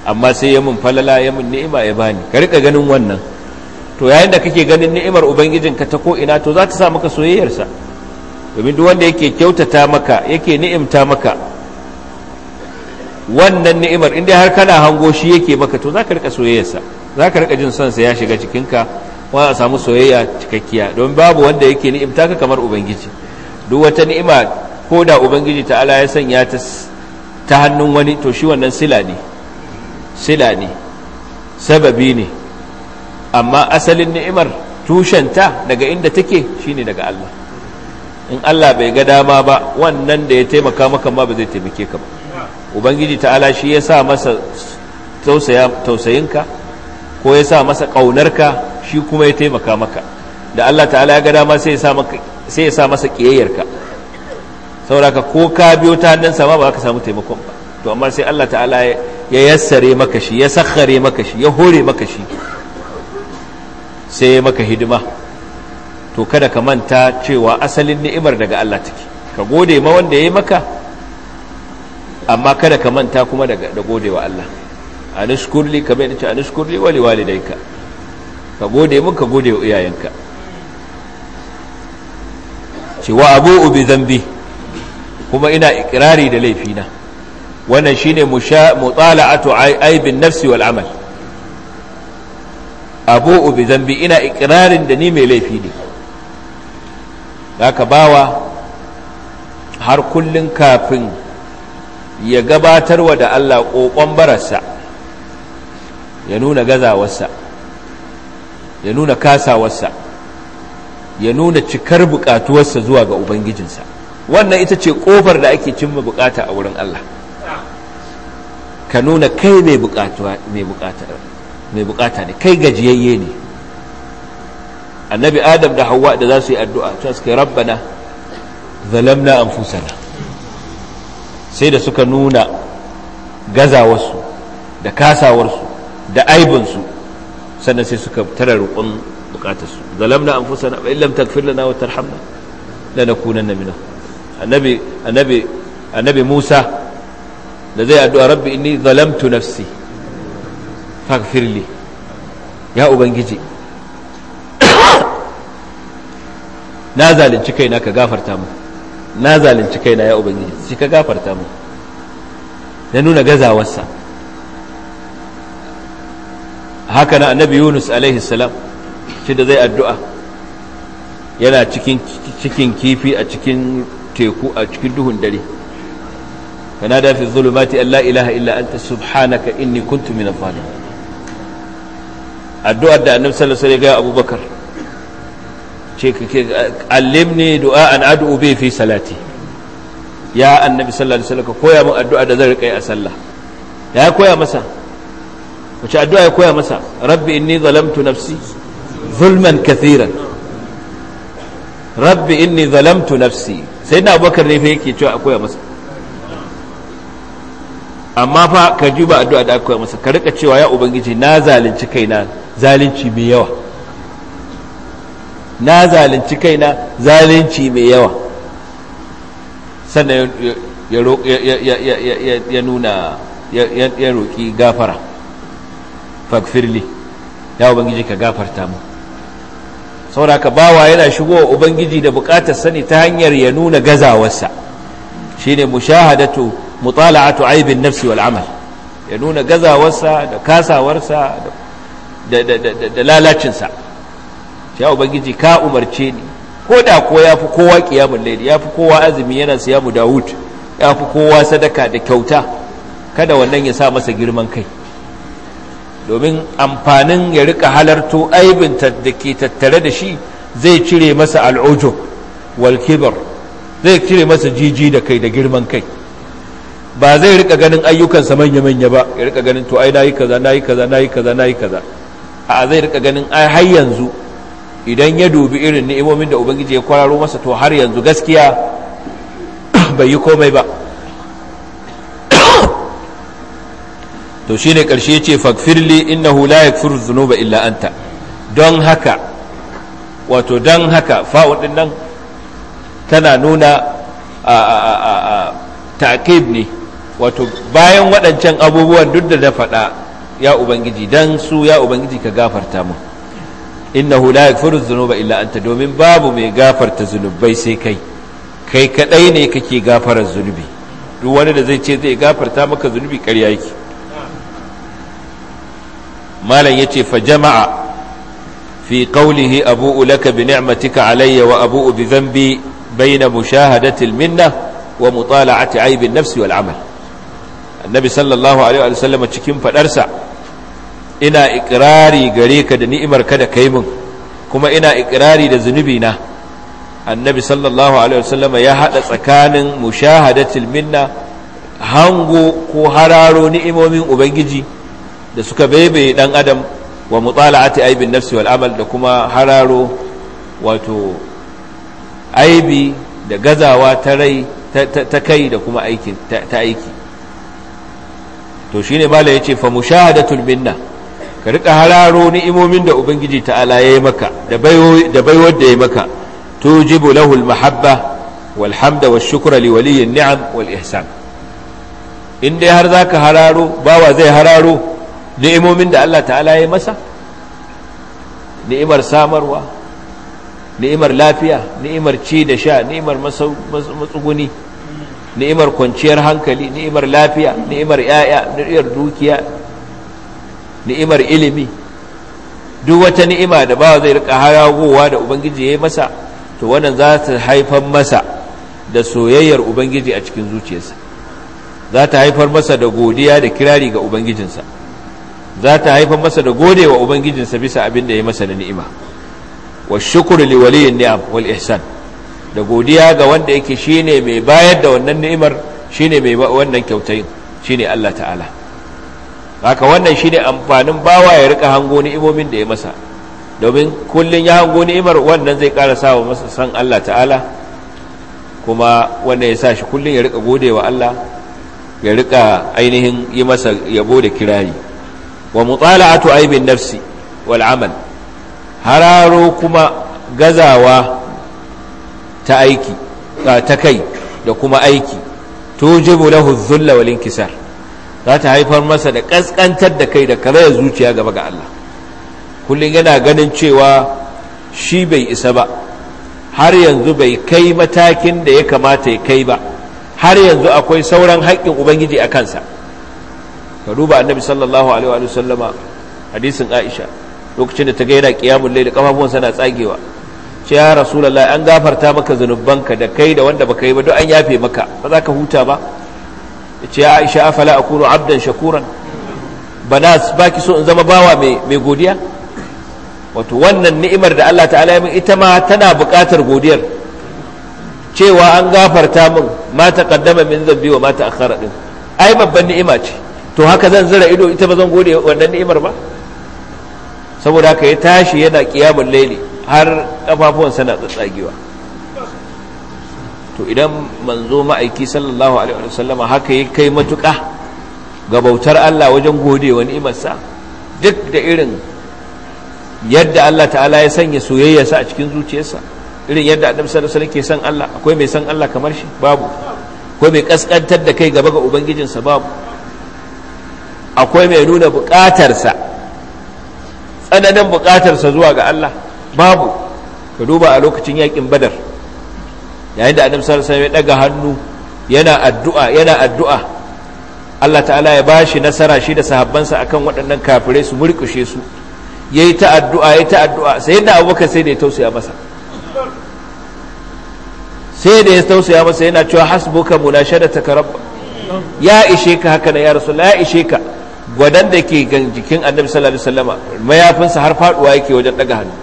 amma sai ya mun falala ya mun ni'ima ya bani ka rika ganin wannan to yayin da kake ganin ni'imar ubangijinka ta ko ina to za ta sa maka soyayyarsa domin duk wanda yake kyautata maka yake ni'imta maka wannan ni'imar inda har kana hango shi yake maka to za ka rika soyayyarsa za ka rika jin son sa ya shiga cikinka wani a samu soyayya cikakkiya don babu wanda yake ni'imta ka kamar ubangiji duk wata ni'ima ko da ubangiji ta ala ya sanya ta ta hannun wani to shi wannan sila ne sila ne sababi ne amma asalin ni'imar tushenta daga inda take shine daga Allah in Allah bai ga dama ba wannan da ya taimaka maka ma ba zai taimake ka ba ubangiji ta'ala shi ya sa masa tausayinka ko ya sa masa ƙaunarka shi kuma ya taimaka maka da Allah ta'ala ya ga dama sai ya sa masa ƙiyayyarka sauraka ko ka biyo ta hannunsa ma ba ka samu taimakon ba to amma sai Allah ta'ala ya yassare maka shi ya sakhare maka shi ya hore maka shi sai ya maka hidima to kada ka manta cewa asalin ni'imar daga Allah take ka gode ma wanda ya yi maka amma kada ka manta kuma da gode wa Allah anishkurli ka bai ce anishkurli wali walidayka ka gode mun ka gode wa iyayenka cewa abu bi zambi kuma ina ikirari da laifina wannan shine mutala'atu aibin nafsi wal amal abu bi zambi ina ikirarin da ni mai laifi ne haka bawa har kullun kafin ya gabatarwa da Allah ƙoƙon bararsa ya nuna gazawarsa ya nuna kasawarsa ya nuna cikar buƙatuwarsa zuwa ga Ubangijinsa wannan ita ce ƙofar da ake cimma buƙata a wurin Allah ka nuna kai mai buƙata ne kai gajiyayye ne annabi adam da hawa da za su yi addu'a ta suka rabbana zalamna anfusana sai da suka nuna gazawarsu da kasawarsu da aibinsu sannan sai suka tara roƙon bukatarsu zalamna anfusana wa illam taghfir lana wa tarhamna lanakunanna minhum annabi annabi annabi Musa da zai addu'a rabbi inni zalamtu nafsi faghfir li ya ubangiji na zalunci kaina ka gafarta mu na zalunci kaina ya ubangiji shi ka gafarta mu na nuna gazawarsa haka na annabi yunus alaihi salam shi da zai addu'a yana cikin cikin kifi a cikin teku a cikin duhun dare kana da fi zulumati an la ilaha illa anta subhanaka inni kuntu min adh-dhalimin addu'ar da annabi sallallahu alaihi wasallam ya ga abubakar ce kake allimni du'a an ad'u bi fi salati ya annabi sallallahu alaihi wasallam ka koya min addu'a da zan rika yi a sallah ya koya masa wace addu'a ya koya masa rabbi inni zalamtu nafsi zulman kathiran rabbi inni zalamtu nafsi sai na abubakar ne fa yake cewa a koya masa amma fa ka ji ba addu'a da aka koya masa ka rika cewa ya ubangiji na zalunci kaina zalunci mai yawa na zalunci kaina zalunci mai yawa sannan ya nuna ya roƙi gafara fagfirli ya ubangiji ka gafarta mu saboda ka bawa yana shigo wa ubangiji da bukatar sani ta hanyar ya nuna gazawarsa shine mushahadatu mutala'atu aibin nafsi wal amal ya nuna gazawarsa da kasawarsa da lalacinsa ya ubangiji ka umarce ni ko da ko ya fi kowa kiyamun laili ya fi kowa azumi yana siya mu dawud ya fi kowa sadaka da kyauta kada wannan ya sa masa girman kai domin amfanin ya rika halarto aibin da ke tattare da shi zai cire masa al'ujo wal kibar zai cire masa jiji da kai da girman kai ba zai rika ganin ayyukansa manya-manya ba ya rika ganin to ai nayi kaza nayi kaza nayi kaza nayi kaza a zai rika ganin ai har yanzu idan ya dubi irin ni'imomin da ubangiji ya kwararo masa to har yanzu gaskiya bai yi komai ba to shine karshe yace faghfirli innahu la yaghfiru dhunuba illa anta don haka wato don haka fa'un din nan tana nuna ta'qib ne wato bayan waɗancan abubuwan duk da na faɗa ya ubangiji dan su ya ubangiji ka gafarta mu innahu la yaghfiru dhunuba illa anta domin babu mai gafarta zunubai sai kai kai kadai ne kake gafarar zunubi duk wani da zai ce zai gafarta maka zunubi ƙarya yake malam yace fa jama'a fi qawlihi abu'u laka bi ni'matika alayya wa abu'u bi dhanbi bayna mushahadati al-minna wa mutala'ati aibin nafsi wal amal annabi sallallahu alaihi wa sallam cikin fadarsa ina ikrari gare ka da ni'imar ka da kai min kuma ina ikrari da zunubi na annabi sallallahu alaihi wa sallam ya hada tsakanin mushahadatil minna hango ko hararo ni'imomin ubangiji da suka baibaye dan adam wa mutala'ati aibin nafsi wal amal da kuma hararo wato aibi da gazawa ta rai ta kai da kuma aiki ta aiki to shine mala yace fa mushahadatul minna ka rika hararo ni'imomin da ubangiji ta'ala yayi maka da bayo da baiwar da yayi maka tujibu lahu almahabba wal hamda wash shukra li waliyyin ni'am wal ihsan in dai har zaka hararo bawa zai hararo ni'imomin da Allah ta'ala yayi masa ni'imar samarwa ni'imar lafiya ni'imar ci da sha ni'imar matsuguni ni'imar kwanciyar hankali ni'imar lafiya ni'imar yaya ni'imar dukiya ni'imar ilimi duk wata ni'ima da ba zai rika haragowa da ubangiji ya yi masa to wannan za ta haifar masa da soyayyar ubangiji a cikin zuciyarsa za ta haifar masa da godiya da kirari ga ubangijinsa za ta haifar masa da gode wa ubangijinsa bisa abin da ya masa da ni'ima wa shukuru li waliyin ni'am wal ihsan da godiya ga wanda yake shine mai bayar da wannan ni'imar shine mai wannan kyautai shine Allah ta'ala haka wannan shine amfanin bawa ya rika hango ni'imomin da ya masa domin kullun ya hango ni'imar wannan zai ƙara sa masa san Allah ta'ala kuma wannan ya sa shi kullun ya rika gode wa Allah ya rika ainihin yi masa yabo da kirari wa mutala'atu aibin nafsi wal amal hararo kuma gazawa ta aiki ta kai da kuma aiki tujibu lahu dhulla wal inkisar za ta haifar masa da kaskantar da kai da karaya zuciya gaba ga Allah kullum yana ganin cewa shi bai isa ba har yanzu bai kai matakin da ya kamata ya kai ba har yanzu akwai sauran haƙƙin ubangiji a kansa ka duba annabi sallallahu alaihi wa sallama hadisin aisha lokacin da ta ga yana qiyamul layl kafafuwansa na tsagewa ce ya rasulullahi an gafarta maka zanubanka da kai da wanda baka yi ba duk an yafe maka ba za ka huta ba ce ya aisha afala akunu abdan shakuran bana baki so in zama bawa mai godiya wato wannan ni'imar da Allah ta'ala ya min ita ma tana buƙatar godiyar cewa an gafarta min ma taqaddama min zambi wa ma ta'akhkhara din ai babban ni'ima ce to haka zan zira ido ita ba zan gode wannan ni'imar ba saboda haka ya tashi yana qiyamul layli har kafafuwansa na tsatsagewa to idan manzo ma'aiki sallallahu alaihi wa sallama haka ya kai matuƙa ga bautar Allah wajen gode wa ni'imarsa duk da irin yadda Allah ta'ala ya sanya soyayyarsa a cikin zuciyarsa irin yadda annabi sallallahu alaihi wasallam ke san Allah akwai mai san Allah kamar shi babu akwai mai kaskantar da kai gaba ga ubangijinsa babu akwai mai nuna buƙatarsa tsananin buƙatarsa zuwa ga Allah babu ka duba a lokacin yakin badar yayin da annabi sallallahu alaihi wasallam ya daga hannu yana addu'a yana addu'a Allah ta'ala ya bashi nasara shi da sahabbansa akan waɗannan kafirai su murkushe su yayi ta addu'a yayi ta addu'a sai da Abubakar sai da ya tausaya masa sai da ya tausaya masa yana cewa hasbuka munashadataka rabb ya ishe ka haka na ya rasulullah ya ishe ka gwadan da ke jikin annabi sallallahu alaihi wasallama mayafinsa har faduwa yake wajen daga hannu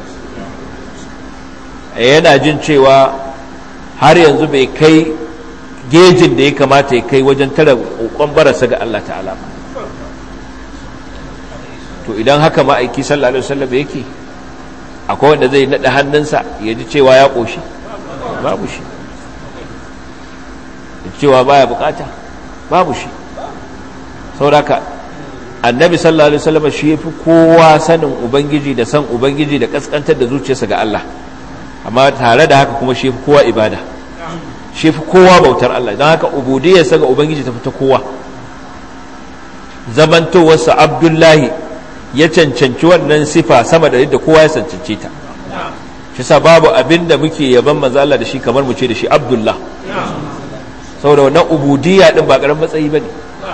yana jin cewa har yanzu bai kai gejin da ya kamata ya kai wajen tara kokon barasa ga Allah ta'ala to idan haka ma'aiki sallallahu alaihi wasallam yake akwai wanda zai nada hannunsa ya ji cewa ya koshi babu shi cewa baya bukata babu shi sauraka annabi sallallahu alaihi wasallam shi yafi kowa sanin ubangiji da san ubangiji da kaskantar da zuciyarsa ga Allah amma tare da haka kuma shi yafi kowa ibada shi yafi kowa bautar Allah don haka ubudiyarsa ga ubangiji ta fita kowa zamantowarsa abdullahi ya cancanci wannan sifa sama da yadda kowa ya cancance ta shi sa babu abin da muke yaban manzala da shi kamar mu ce da shi abdullah saboda wannan ubudiyya din ba karamin matsayi bane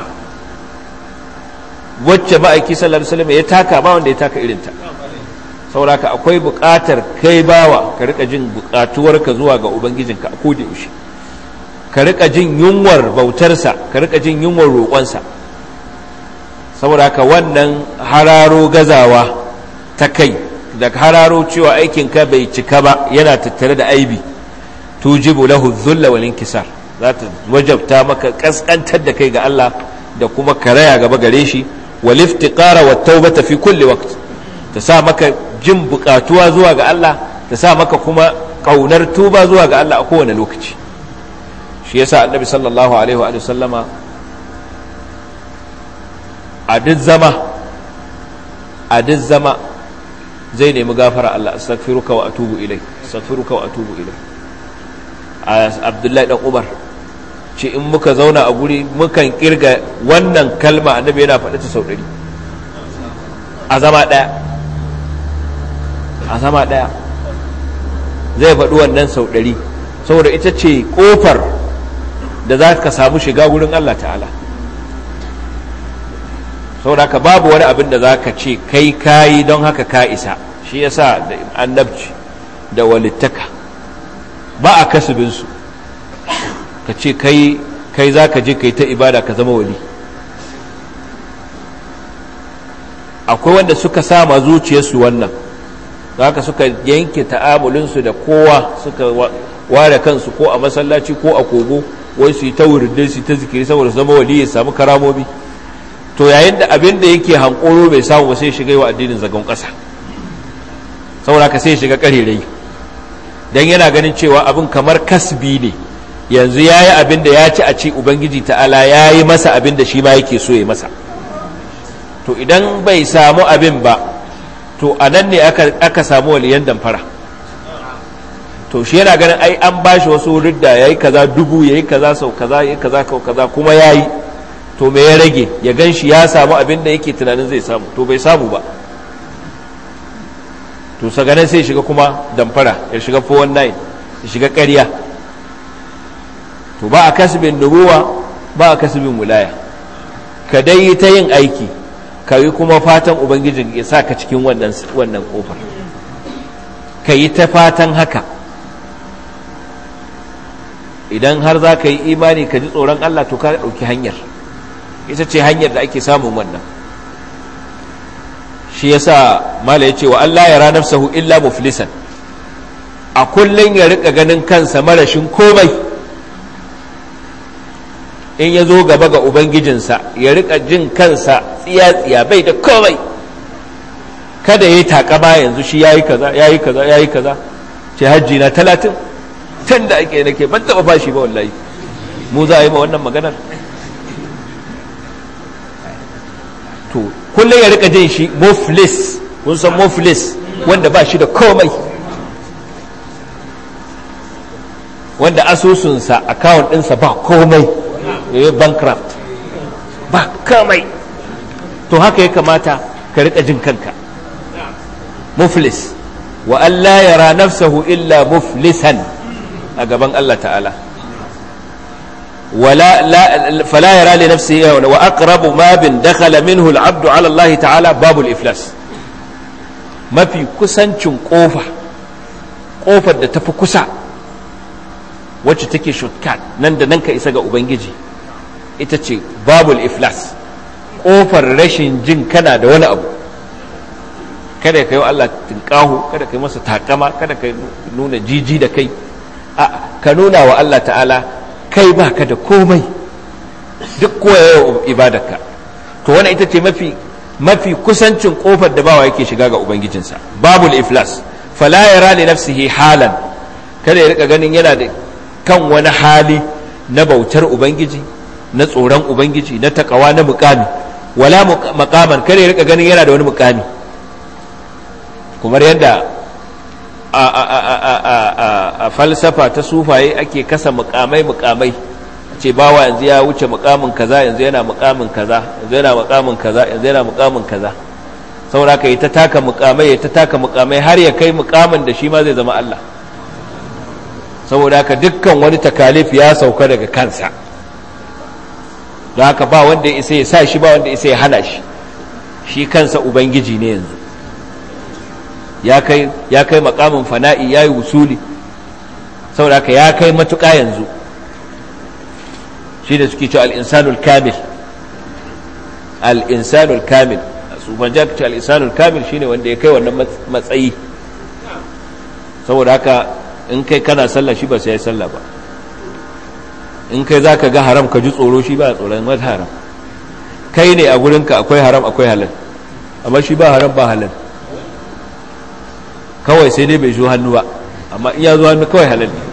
wacce ma'aiki sallallahu alaihi wasallam ya taka ba wanda ya taka irin ta saboda akwai buƙatar kai bawa ka rika jin buƙatuwarka zuwa ga ubangijinka a koda yaushe ka rika jin yunwar bautarsa ka rika jin yunwar roƙonsa saboda haka wannan hararo gazawa ta kai da hararo cewa aikinka bai cika ba yana tattare da aibi tujibu lahu dhulla wal inkisar za ta wajabta maka kaskantar da kai ga Allah da kuma karaya gaba gare shi wal iftiqara wat tawbata fi kulli waqt ta sa maka jin bukatuwa zuwa ga Allah ta sa maka kuma kaunar tuba zuwa ga Allah a kowane lokaci shi yasa annabi sallallahu alaihi wa sallama a duk zama a duk zama zai nemi gafara Allah astaghfiruka wa atubu ilai astaghfiruka wa atubu ilai Abdullahi dan Umar ce in muka zauna a guri mukan kirga wannan kalma annabi yana faɗa ta sau ɗari a zama ɗaya a zama ɗaya zai faɗi wannan sau ɗari saboda ita ce ƙofar da za ka samu shiga wurin Allah ta'ala saboda haka babu wani abin da za ka ce kai kayi don haka ka isa shi yasa da annabci da walittaka ba a kasubinsu ka ce kai kai za ka je kai ta ibada ka zama wali akwai wanda suka sama zuciyarsu wannan haka suka yanke ta'amulinsu da kowa suka ware kansu ko a masallaci ko a kogo wai su yi ta wuridai su yi ta zikiri saboda su zama wali ya samu karamomi to yayin da abin da yake hankoro bai samu ba sai shiga yi wa addinin zagon ƙasa saboda ka sai shiga ƙarerai don yana ganin cewa abin kamar kasbi ne yanzu ya yi abin da ya ci a ci ubangiji ta'ala ya yi masa abin da shi ma yake so ya masa to idan bai samu abin ba to a nan ne aka samu waliyan damfara to shi yana ganin ai an ba shi wasu ridda ya yi kaza dubu ya yi kaza sau kaza ya yi kaza sau kaza kuma ya yi to me ya rage ya gan shi ya samu abin da yake tunanin zai samu to bai samu ba to saganan sai shiga kuma damfara ya shiga 419 ya shiga ƙarya to ba a kasbin nubuwa ba a kasbin wilaya ka dai yi ta yin aiki ka yi kuma fatan ubangijin ya sa ka cikin wannan wannan kofar ka yi ta fatan haka idan har za ka yi imani ka ji tsoron Allah to ka ɗauki hanyar ita ce hanyar da ake samun wannan shi yasa mala ya ce wa Allah ya ranar sahu illa muflisan a kullum ya rika ganin kansa marashin komai in ya zo gaba ga ubangijinsa ya rika jin kansa tsiya-tsiya bai da komai kada ya yi takama yanzu shi ya yi kaza ya yi kaza ya yi kaza ce hajji na talatin tun da ake nake ban taɓa fashi ba wallahi mu za a yi ma wannan maganar to kullum ya rika jin shi muflis kun san muflis wanda ba shi da komai wanda asusunsa account ɗinsa ba komai ya yi bankrupt ba komai to haka ya kamata ka rika jin kanka muflis wa Allah yara nafsahu illa muflisan a gaban Allah ta'ala ولا لا فلا يرى لنفسه واقرب ما بن دخل منه العبد على الله تعالى باب الافلاس ما في kusancin kofa kofar da tafi kusa wacce take shortcut nan da nan ka isa ga ubangiji ita ce babul iflas kofar rashin jin kana da wani abu kada ka yi Allah tinkahu kada ka yi masa takama kada ka nuna jiji da kai a ka nuna wa Allah ta'ala kai ba ka da komai duk koyawa ibadarka to wannan ita ce mafi mafi kusancin kofar da bawa yake shiga ga ubangijinsa babul iflas fala yara li nafsihi halan kada ya rika ganin yana da kan wani hali na bautar ubangiji na tsoron ubangiji na takawa na mukami wala makaman kada ya rika ganin yana da wani mukami kamar yadda a falsafa ta sufaye ake kasa mukamai mukamai ce bawa yanzu ya wuce mukamin kaza yanzu yana mukamin kaza yanzu yana mukamin kaza yanzu yana mukamin kaza saboda ka yi ta taka mukamai ya ta taka mukamai har ya kai mukamin da shi ma zai zama Allah saboda haka dukkan wani takalif ya sauka daga kansa don haka ba wanda ya isa ya sa shi ba wanda ya isa ya hana shi shi kansa ubangiji ne yanzu ya kai ya kai makamin fana'i ya yi wusuli saboda haka ya kai matuƙa yanzu shi da suke cewa al'insanul kamil al'insanul kamil su banja ce al'insanul kamil shine wanda ya kai wannan matsayi saboda haka in kai kana sallah shi ba sai ya sallah ba in kai za ka ga haram ka ji tsoro shi ba tsoron wata haram kai ne a gurinka akwai haram akwai halal amma shi ba haram ba halal kawai sai dai bai zo hannu ba amma in ya zo hannu kawai halal ne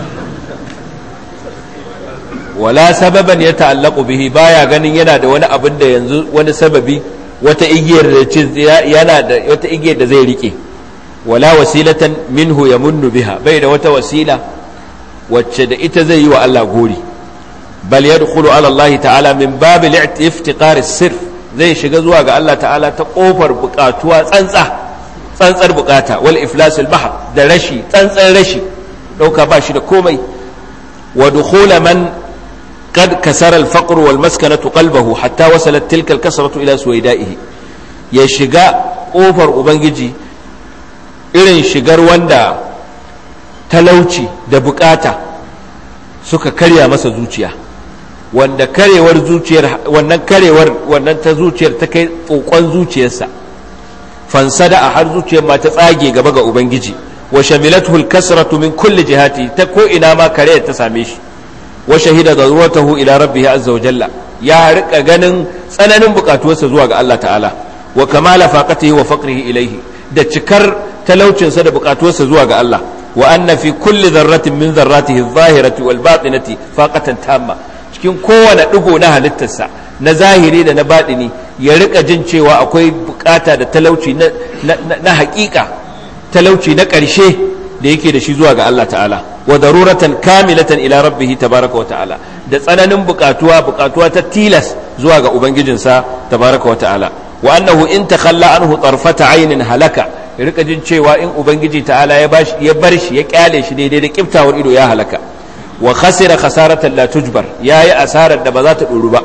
wala sababan ya ta'allaku bihi baya ganin yana da wani abin da yanzu wani sababi wata igiyar da yana da wata igiyar da zai rike wala wasilatan minhu yamunnu biha bai da wata wasila wacce da ita zai yi wa Allah gori bal yadkhulu ala Allah ta'ala min babil iftiqar sirf zai shiga zuwa ga Allah ta'ala ta kofar bukatuwa tsantsa tsantsar bukata wal iflas al bahr da rashi tsantsan rashi dauka ba shi da komai wa dukhula man قد كسر الفقر والمسكنة قلبه حتى وصلت تلك الكسرة إلى سويدائه يشجع أوفر أبنجي إلين شجر وندا talauci da bukata suka karya masa zuciya wanda karewar zuciyar wannan karewar wannan ta zuciyar ta kai kokon zuciyarsa fansada a har zuciyar ma ta tsage gaba ga ubangiji wa shamilathu al-kasratu min kulli jihati ta ko ina ma kareyar ta same shi wa shahida daruratahu ila rabbih azza wa jalla ya rika ganin tsananin bukatuwarsa zuwa ga Allah ta'ala wa kamala faqatihi wa faqrihi ilayhi da cikar talaucinsa da bukatuwarsa zuwa ga Allah wa anna fi kulli dharratin min dharratihi adh-dhahirati wal batinati faqatan tamma cikin kowane digo na halittarsa na zahiri da na batini ya rika jin cewa akwai bukata da talauci na na haƙiƙa talauci na ƙarshe da yake da shi zuwa ga Allah ta'ala wa daruratan kamilatan ila rabbih tabaraka wa ta'ala da tsananin bukatuwa bukatuwa ta tilas zuwa ga ubangijinsa tabaraka wa ta'ala wa annahu in takhalla anhu tarfata aynin halaka ya rika jin cewa in ubangiji ta'ala ya bashi ya bar shi ya kyale shi daidai da kiftawar ido ya halaka wa khasira khasaratan la tujbar yayi asarar da ba za ta duru ba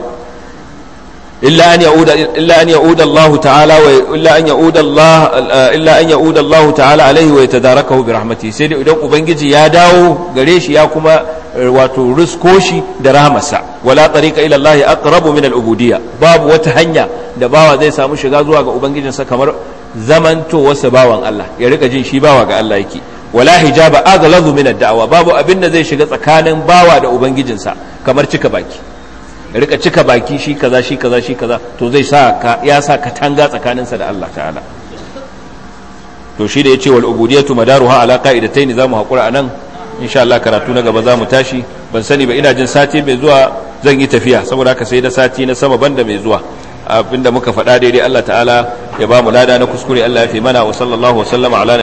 illa an yauda illa an yauda Allah ta'ala wa illa an yauda Allah illa an yauda Allah ta'ala alaihi wa yatadarakahu bi rahmatihi sai dai idan ubangiji ya dawo gare shi ya kuma wato rusko shi da rahmarsa wala tariqa ila Allah aqrabu min al-ubudiyya babu wata hanya da bawa zai samu shiga zuwa ga ubangijinsa kamar zamanto wasu bawan Allah ya rika jin shi bawa ga Allah yake wala hijaba aghlazu min ad-da'wa babu abin da zai shiga tsakanin bawa da ubangijinsa kamar cika baki ya rika cika baki shi kaza shi kaza shi kaza to zai sa ka ya sa katanga tsakaninsa da Allah ta'ala to shi da yace wal ubudiyatu madaruha ala qa'idatayn zamu hakura anan insha Allah karatu na gaba zamu tashi ban sani ba ina jin sati mai zuwa zan yi tafiya saboda haka sai da sati na sama banda mai zuwa abinda muka faɗa daidai Allah ta'ala ya ba mu lada na kuskure Allah ya fi mana wa sallallahu wa sallama ala